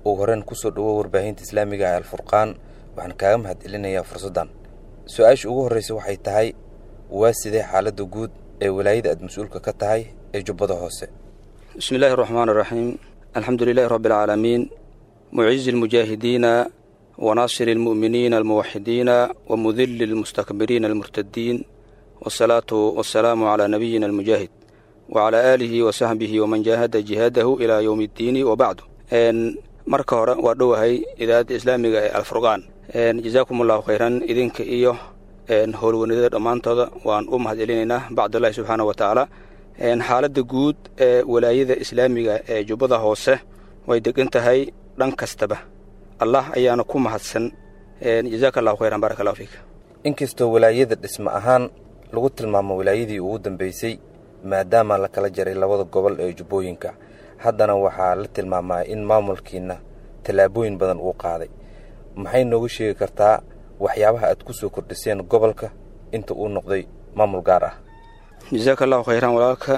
ugu horreyn kusoo dhawo warbaahinta islaamiga ee alfurqaan waxaan kaaga mahad celinayaa fursaddan su-aasha ugu horreysa waxay tahay waa sidee xaaladda guud ee walaayada aad mas-uulka ka tahay ee jubbada hoose bismi illaahi araxmaan araxiim alxamdu lilaahi rabbi alcaalamiin mucizi almujaahidiina wanaasiri almu'miniina almuwaxidiina wamudili almustakbiriina almurtadiin wasalaatu wasalaamu calaa nabiyina almujaahid wacalaa aalihi wa saxbihi waman jaahada jihaadahu ilaa yowmi iddiini wabacdu marka hore waa dhowahay idaacadda islaamiga ee alfurqaan jazaakum allahu khayran idinka iyo howlwanidada dhammaantooda waan u mahad celinaynaa bacdullaahi subxaana wa tacaala xaaladda guud ee walaayada islaamiga ee jubbada hoose way degan tahay dhan kastaba allah ayaana ku mahadsan jazaaka allahu khayran baaraka allahu fiik inkastoo walaayada dhisme ahaan lagu tilmaamo walaayadii ugu dambeysay maadaama la kala jaray labada gobol ee jubbooyinka haddana waxaa la tilmaamaa in maamulkiina tallaabooyin badan uu qaaday maxay noogu sheegi kartaa waxyaabaha aad ku soo kordhiseen gobolka inta uu noqday maamul gaar ah jasaaka allahu khayran walaalka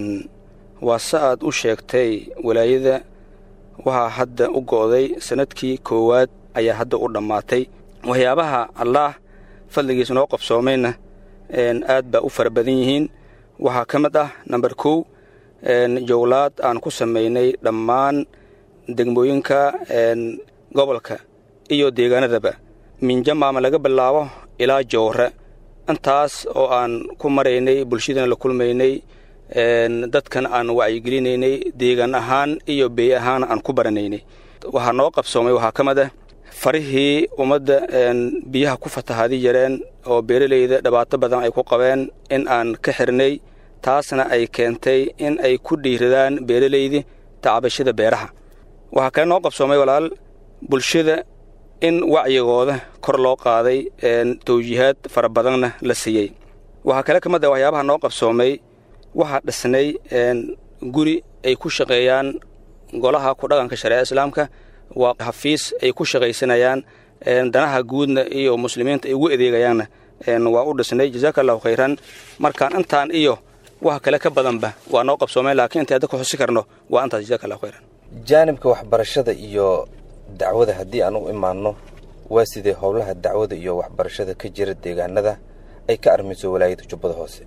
waa se aad u sheegtay walaayada waxaa hadda u go'day sanadkii koowaad ayaa hadda u dhammaatay waxyaabaha allaah fadligiisa noo qabsoomayna aad baa u fara badan yihiin waxaa ka mid ah namber kow jowlaad aan ku samaynay dhammaan degmooyinka gobolka iyo deegaanadaba minjamaama laga bilaabo ilaa jowre intaas oo aan ku maraynay bulshadana la kulmaynay dadkan aan wacyigelinaynay deegaan ahaan iyo bey ahaan aan ku baranaynay waxaa noo qabsoomay waxaa ka mid ah farihii ummadda biyaha ku fatahaadi yareen oo beeralayda dhibaato badan ay ku qabeen in aan ka xirnay taasna ay keentay in ay ku dhiiradaan beeralaydi tacabashada beeraha waxaa kale noo qabsoomay walaal bulshada in wacyigooda kor loo qaaday tawjiihaad fara badanna la siiyey waxaa kale ka mid ah waxyaabaha noo qabsoomay waxaa dhisnay guri ay ku shaqeeyaan golaha ku dhaqanka shareeca islaamka waa xafiis ay ku shaqaysanayaan danaha guudna iyo muslimiinta ay ugu adeegayaanna waa u dhisnay jazaaka allahu khayran markaan intaan iyo wax kale ka badanba waa noo qabsoomeen laakiin inta hadda ku xusi karno waa intaas jazaka allahu khayran jaanibka waxbarashada iyo dacwada haddii aan u imaanno waa sidee howlaha dacwada iyo waxbarashada ka jira deegaanada ay ka armayso walaayada jubbada hoose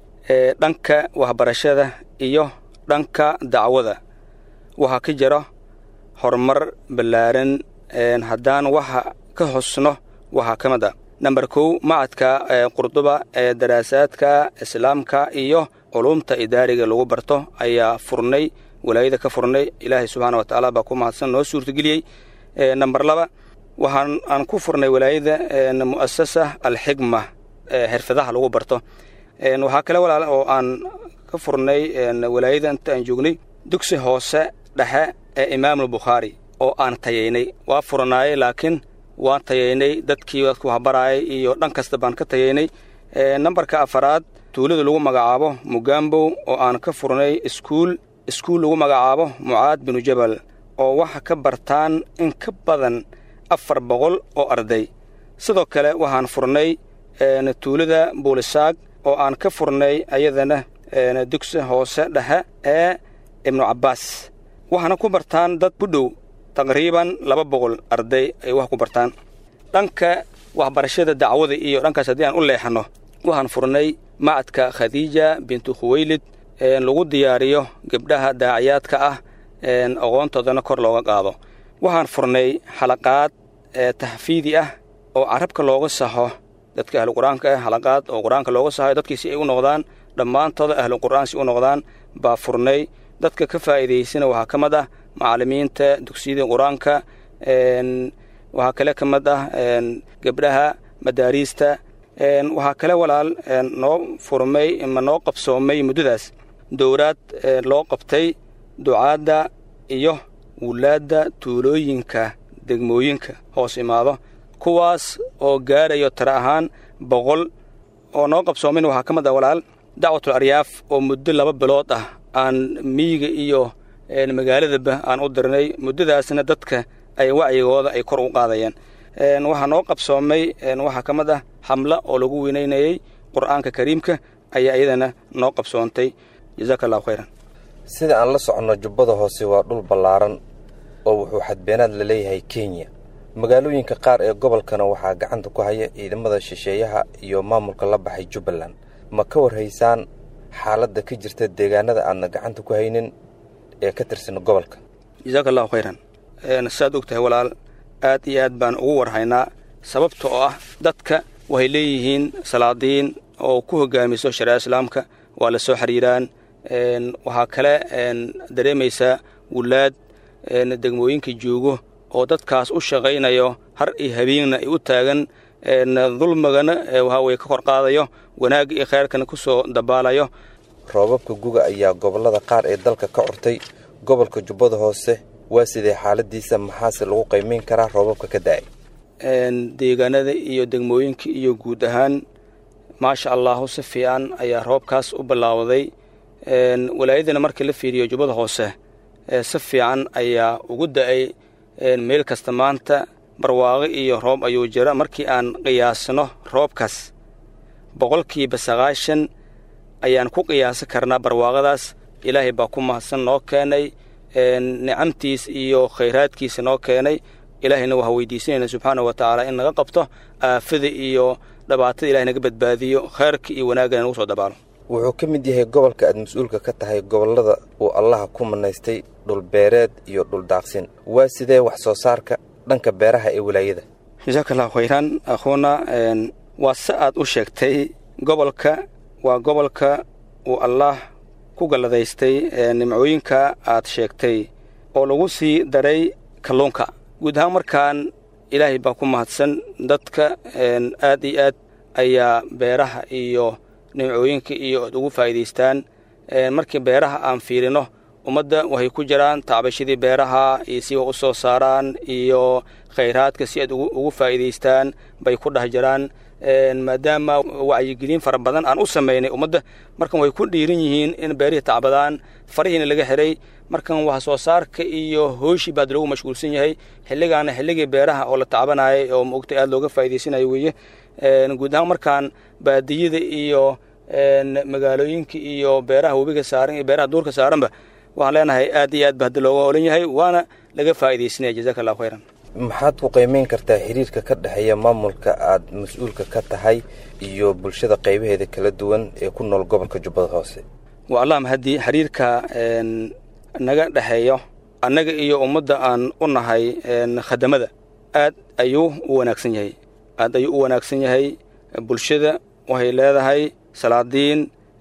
dhanka waxbarashada iyo dhanka dacwada waxaa ka jira horumar ballaaran haddaan waxa ka hosno waxaa ka mid a namber kow macadka qurduba ee daraasaadka islaamka iyo culumta idaariga lagu barto ayaa furnay walaayada ka furnay ilaahay subxaana wa tacaala baa ku mahadsan noo suurtageliyey namber laba waxaan aan ku furnay walaayada mu'asasa alxigma xirfadaha lagu barto waxaa kale walaal oo aan ka furnay walaayada inta aan joognay dugsi hoose dhexe ee imaamulbukhaari oo aan tayaynay waa furanaayey laakiin waan tayaynay dadkii dadku waxbaraayay iyo dhan kasta baan ka tayaynay nambarka afaraad tuulada lagu magacaabo mugambow oo aan ka furnay iskuul iskuul lagu magacaabo mucaad binu jabal oo waxa ka bartaan in ka badan afar boqol oo arday sidoo kale waxaan furnay tuulada buulisaag oo aan ka furnay ayadana dugsi hoose dhexe ee ibnu cabbaas waxaana ku bartaan dad ku dhow taqriiban laba boqol arday ay wax ku bartaan dhanka waxbarashada dacwada iyo dhankaas haddii aan u leexanno waxaan furnay macadka khadiija bintu khuweylid lagu diyaariyo gabdhaha daaciyaadka ah aqoontoodana kor looga qaado waxaan furnay xalaqaad taxfiidi ah oo carabka looga saxo dadka ahlu qur-aanka ah xalaqaad oo qur-aanka looga saxayo dadkii si ay u noqdaan dhammaantooda ahlu qur'aan si u noqdaan baa furnay dadka ka faa'iidaysana waxaa ka mid ah macallimiinta dugsiyada qur-aanka waxaa kale ka mid ah gabdhaha madaariista waxaa kale walaal noo furmay ma noo qabsoomay muddadaas dowlaad loo qabtay ducaadda iyo wulaadda tuulooyinka degmooyinka hoos imaado kuwaas oo gaarayo tara ahaan boqol oo noo qabsoomin waxaa ka mid ah walaal dacwatul aryaaf oo muddo laba bilood ah aan miyiga iyo magaaladaba aan u dirnay muddadaasna dadka ay wacyigooda ay kor u qaadayeen waxaa noo qabsoomay waxaa ka mid ah xamla oo lagu weynaynayey qur'aanka kariimka ayaa iyadana noo qabsoontay jazaaka allahu khayran sida aan la soconno jubbada hoose waa dhul ballaaran oo wuxuu xadbeenaad la leeyahay kenya magaalooyinka qaar ee gobolkana waxaa gacanta ku haya ciidamada shisheeyaha iyo maamulka la baxay jubbaland ma ka warhaysaan xaaladda ka jirta deegaanada aadna gacanta ku haynin ee ka tirsan gobolka jasaaka allahu khayran saad og tahay walaal aad iyo aad baan ugu warhaynaa sababta oo ah dadka waxay leeyihiin salaadiin oo ku hogaamiso shareeca islaamka waa la soo xiriiraan waxaa kale dareemaysaa wulaad degmooyinka joogo oo dadkaas u shaqaynayo har iyo habeenna ay u taagan dulmigana waxaa weye ka kor qaadayo wanaagga iyo khayrkana ku soo dabaalayo roobabka guga ayaa gobollada qaar ee dalka ka curtay gobolka jubbada hoose waa sidee xaaladiisa maxaase lagu qaymayn karaa roobabka ka da'ay deegaanada iyo degmooyinka iyo guud ahaan maasha allahu si fiican ayaa roobkaas u bilaawday walaayadana markii la fiiriyo jubbada hoose si fiican ayaa ugu da'ay meel kasta maanta barwaaqo iyo roob ayuu jira markii aan qiyaasno roobkaas boqolkiiba sagaashan ayaan ku qiyaasi karnaa barwaaqadaas ilaahay baa ku mahadsan noo keenay nicamtiis iyo khayraadkiisa noo keenay ilaahayna waxaa weydiisanayna subxaana wa tacaala in naga qabto aafada iyo dhibaatada ilahay naga badbaadiyo khayrka iyo wanaagana nagu soo dabaalo wuxuu ka mid yahay gobolka aad mas-uulka ka tahay gobollada uu allaha ku manaystay dhulbeereed iyo dhuldaaqsin waa sidee wax soo saarka dhanka beeraha ee walaayada jasaaka allahu khayran akhuuna waa si aad u sheegtay gobolka waa gobolka uu allaah ku galladaystay nimcooyinka aad sheegtay oo lagu sii daray kalluunka guud ahaan markaan ilaahay baa ku mahadsan dadka aad iyo aad ayaa beeraha iyo nimcooyinka iyo ad ugu faa'iidaystaan markii beeraha aan fiirino ummadda waxay ku jiraan tacbashadii beeraha iyo si wax u soo saaraan iyo khayraadka si aad ugu faa'iidaystaan bay ku dhex jiraan maadaama wacyigelin fara badan aan u samaynay ummadda markan way ku dhiiran yihiin in beerihii tacbadaan farihiina laga xiray markan wax soo saarka iyo hooshii baad lagu mashquulsan yahay xilligaana xilligii beeraha oo la tacbanayay oo maogtay aad looga faa'idaysanayo weeye guud ahaan markaan baadiyada iyo magaalooyinka iyo beeraha webiga saaran iyo beeraha duurka saaranba waxaan leenahay aad iyo aad ba haddi looga olan yahay waana laga faa'iidaysanaya jazaka allahu khayran maxaad ku qiimayn kartaa xiriirka ka dhexeeya maamulka aad mas-uulka ka tahay iyo bulshada qaybaheeda kala duwan ee ku nool gobolka jubbada hoose waa allah mahadii xiriirka naga dhexeeyo annaga iyo ummadda aan u nahay khadamada aad ayuu u wanaagsan yahay aad ayuu u wanaagsan yahay bulshada waxay leedahay salaadiin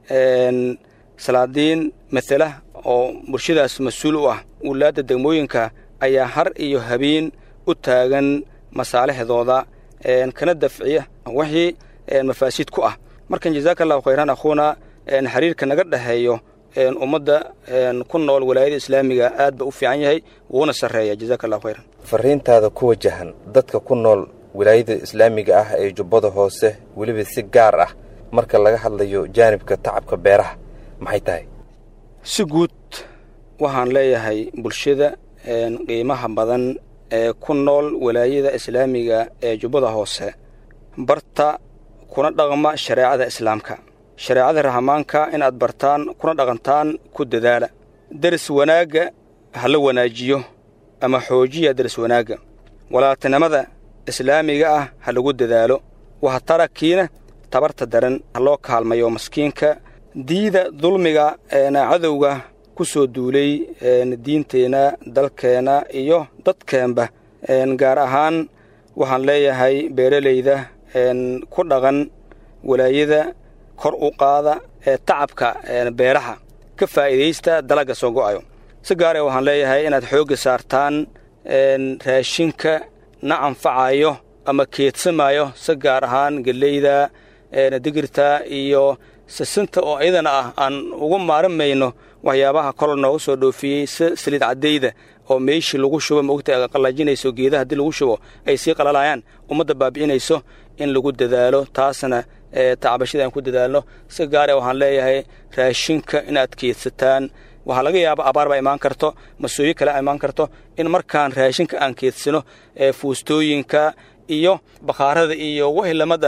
salaadiin matala oo bulshadaas mas-uul u ah wulaadda degmooyinka ayaa har iyo habeen u taagan masaalixdooda kana dafciya wixii mafaasiid ku ah markan jazaaka allahu khayran akhuuna xiriirka naga dhexeeyo ummadda ku nool walaayada islaamiga aad ba u fiican yahay wuuna sarreeya jazaaka allahu khayran fariintaada ku wajahan dadka ku nool wilaayada islaamiga ah ee jubbada hoose weliba si gaar ah marka laga hadlayo jaanibka tacabka beeraha maxay tahay si guud waxaan leeyahay bulshada qiimaha badan ee ku nool walaayada islaamiga ee jubbada hoose barta kuna dhaqma shareecada islaamka shareecada rahmaanka inaad bartaan kuna dhaqantaan ku dadaala deris wanaagga ha la wanaajiyo ama xoojiya deris wanaagga walaaltinimada islaamiga ah ha lagu dadaalo wahatarakiina tabarta daran ha loo kaalmayo maskiinka diida dulmiga eena cadowga ku soo duulay diinteenna dalkeenna iyo dadkeenba gaar ahaan waxaan leeyahay beeralayda ku dhaqan walaayada kor u qaada ee tacabka beeraha ka faa'iidaysta dalagga soo go'ayo si gaare waxaan leeyahay inaad xoogga saartaan raashinka na anfacayo ama keedsamaayo si gaar ahaan geleyda digirta iyo sisinta oo iyadana ah aan ugu maarimayno waxyaabaha kol nooga soo dhoofiyey si saliid caddayda oo meeshii lagu shubo maogta qallajinayso geedaha haddii lagu shubo ay sii qalalayaan ummadda baabi'inayso in lagu dadaalo taasna tacbashada aan ku dadaalno si gaare waxaan leeyahay raashinka inaad keedsataan waxaa laga yaaba abaar baa imaan karto masooyi kale imaan karto in markaan raashinka aan keedsano fuustooyinka iyo bakhaarada iyo wixii lamid ah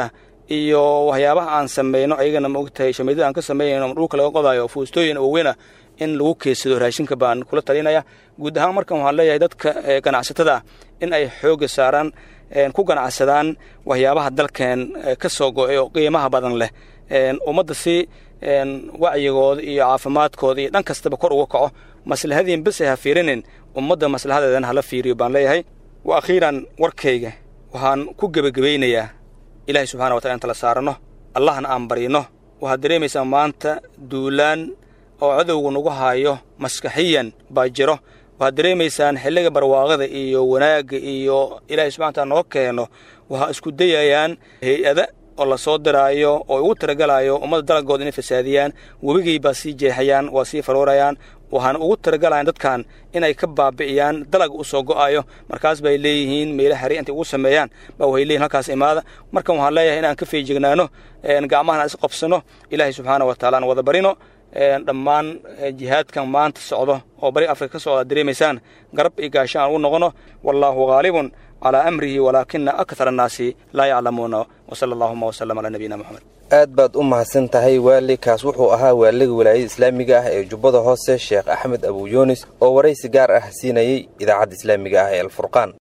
iyo waxyaabaha aan samayno ayagana ma ogtahay shamiidada aan ka sameynayno dhulka laga qodayo fuustooyin waaweyna in lagu keedsado raashinka baan kula talinaya guud ahaan markan waxaan leeyahay dadka ganacsatada ah in ay xooga saaraan ku ganacsadaan waxyaabaha dalkeen ka soo go-ay oo qiimaha badan leh ummadda si wacyigooda iyo caafimaadkooda iyo dhan kastaba kor uga kaco maslahadiin bes ay ha fiirinin ummadda maslahadeedana hala fiiriyo baan leeyahay wa akhiiran warkayga waxaan ku gebagabaynayaa ilaahay subxana wa tala in tala saaranno allahna aan baryno waxaad dareemaysaa maanta duulaan oo cadowga nagu haayo maskaxiyan baa jiro waxaad dareemaysaan xilliga barwaaqada iyo wanaagga iyo ilaahay subxana wataala noo keeno waxaa isku dayayaan hay-ada oo lasoo diraayo oo ugu talagalayo ummadda dalagooda inay fasaadiyaan webigay baa sii jeexayaan waa sii faroorayaan waxaana ugu talagalayan dadkan inay ka baabi'iyaan dalag u soo go'ayo markaas bay leeyihiin meela xari intay ugu sameeyaan baa waxay leeyihin halkaas imaada markan waxaan leeyahay inaan ka feejignaano gacmahana is qabsano ilaahay subxaana wa taala aan wada barino dhammaan jihaadkan maanta socdo oo bari afrika ka socda dareemaysaan garab iyo gaasho aan ugu noqono wallaahu haalibun calaa amrihi walaakina akthar annaasi laa yaclamuuna wasala allahuma wasalam calaa nabiyina moxamed aad baad u mahadsan tahay waali kaas wuxuu ahaa waaliga walaayada islaamiga ah ee jubbada hoose sheekh axmed abuyunis oo waraysi gaar ah siinayey idaacadda islaamiga ah ee alfurqaan